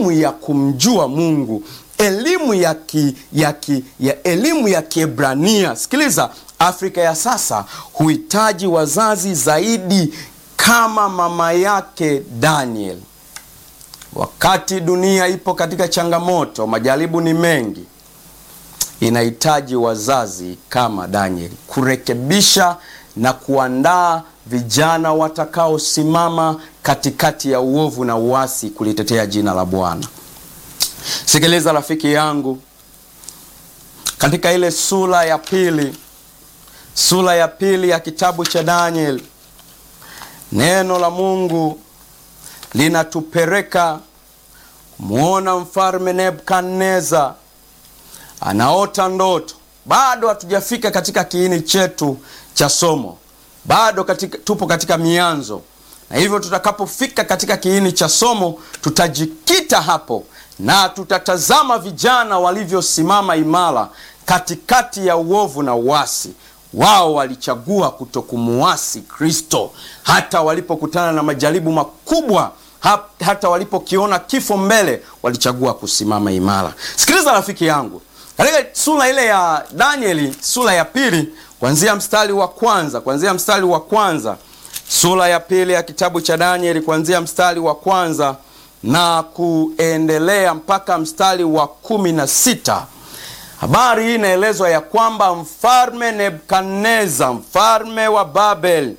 elimu ya kumjua Mungu, elimu ya, ki, ya, ki, ya elimu ya Kiebrania. Sikiliza, Afrika ya sasa huhitaji wazazi zaidi kama mama yake Daniel. Wakati dunia ipo katika changamoto, majaribu ni mengi, inahitaji wazazi kama Daniel kurekebisha na kuandaa vijana watakaosimama katikati ya uovu na uasi kulitetea jina la Bwana. Sikiliza rafiki yangu, katika ile sura ya pili, sura ya pili ya kitabu cha Daniel, neno la Mungu linatupeleka kumwona mfalme Nebukadneza anaota ndoto. Bado hatujafika katika kiini chetu cha somo, bado katika, tupo katika mianzo, na hivyo tutakapofika katika kiini cha somo tutajikita hapo na tutatazama vijana walivyosimama imara katikati ya uovu na uasi. Wao walichagua kutokumuasi Kristo hata walipokutana na majaribu makubwa, hata walipokiona kifo mbele, walichagua kusimama imara. Sikiliza rafiki yangu, katika sura ile ya Danieli, sura ya pili, kuanzia mstari wa kwanza, kuanzia mstari wa kwanza, sura ya pili ya kitabu cha Danieli, kuanzia mstari wa kwanza na kuendelea mpaka mstari wa kumi na sita. Habari hii inaelezwa ya kwamba mfalme Nebukadneza, mfalme wa Babel,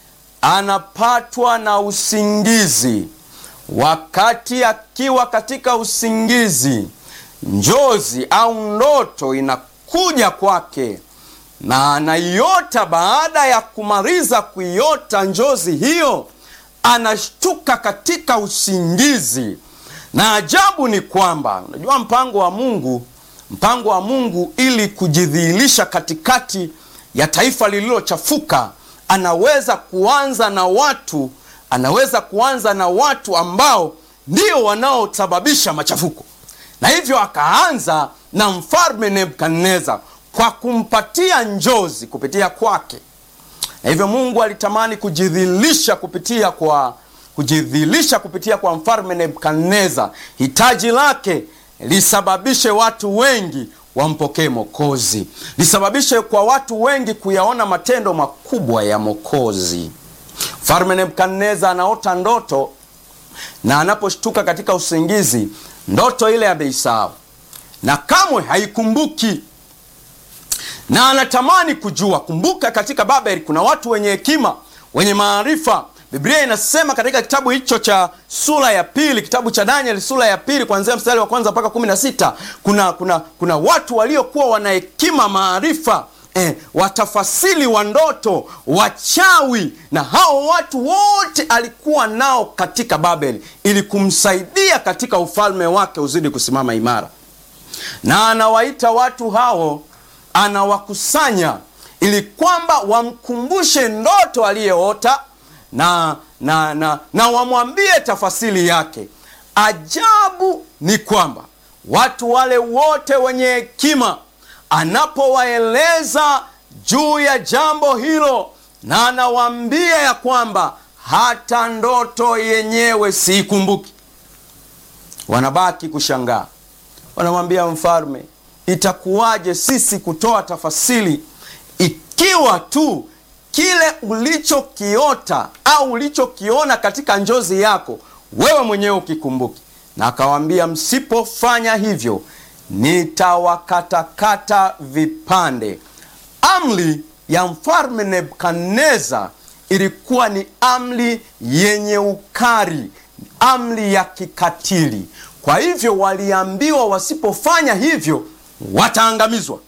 anapatwa na usingizi. Wakati akiwa katika usingizi, njozi au ndoto inakuja kwake na anaiota. Baada ya kumaliza kuiota njozi hiyo, anashtuka katika usingizi, na ajabu ni kwamba unajua, mpango wa Mungu mpango wa Mungu ili kujidhihirisha katikati ya taifa lililochafuka, anaweza kuanza na watu, anaweza kuanza na watu ambao ndio wanaosababisha machafuko, na hivyo akaanza na mfalme Nebukadneza kwa kumpatia njozi kupitia kwake, na hivyo Mungu alitamani kujidhihirisha kupitia kwa kujidhihirisha kupitia kwa mfalme Nebukadneza. Hitaji lake lisababishe watu wengi wampokee Mokozi, lisababishe kwa watu wengi kuyaona matendo makubwa ya Mokozi. Mfalme Nebukadneza anaota ndoto na anaposhtuka katika usingizi, ndoto ile ameisahau na kamwe haikumbuki, na anatamani kujua. Kumbuka, katika Babeli kuna watu wenye hekima, wenye maarifa Biblia inasema katika kitabu hicho cha sura ya pili, kitabu cha Danieli sura ya pili kuanzia mstari wa kwanza mpaka kumi na sita kuna, kuna, kuna watu waliokuwa wana hekima maarifa, eh, watafasiri wa ndoto, wachawi, na hao watu wote alikuwa nao katika Babeli ili kumsaidia katika ufalme wake uzidi kusimama imara, na anawaita watu hao, anawakusanya ili kwamba wamkumbushe ndoto aliyeota na na na, na wamwambie tafasiri yake. Ajabu ni kwamba watu wale wote wenye hekima, anapowaeleza juu ya jambo hilo, na anawaambia ya kwamba hata ndoto yenyewe siikumbuki, wanabaki kushangaa. Wanamwambia mfalme, itakuwaje sisi kutoa tafasiri ikiwa tu kile ulichokiota au ulichokiona katika njozi yako wewe mwenyewe ukikumbuki. Na akawaambia, msipofanya hivyo nitawakatakata vipande. Amri ya mfalme Nebukadneza ilikuwa ni amri yenye ukali, amri ya kikatili. Kwa hivyo waliambiwa wasipofanya hivyo wataangamizwa.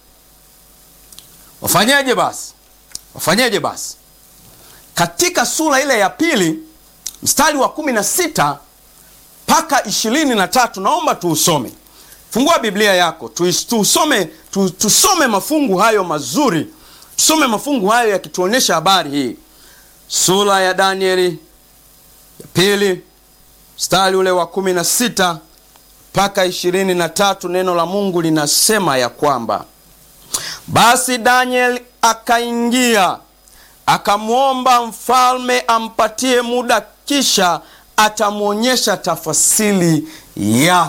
Wafanyeje basi? Wafanyeje basi? Katika sura ile ya pili mstari wa kumi na sita mpaka ishirini na tatu naomba tuusome. Fungua Biblia yako tusome, tu, tusome mafungu hayo mazuri, tusome mafungu hayo yakituonyesha habari hii. Sura ya Danieli ya pili mstari ule wa kumi na sita mpaka ishirini na tatu neno la Mungu linasema ya kwamba basi Daniel akaingia akamwomba mfalme ampatie muda, kisha atamwonyesha tafasiri yake.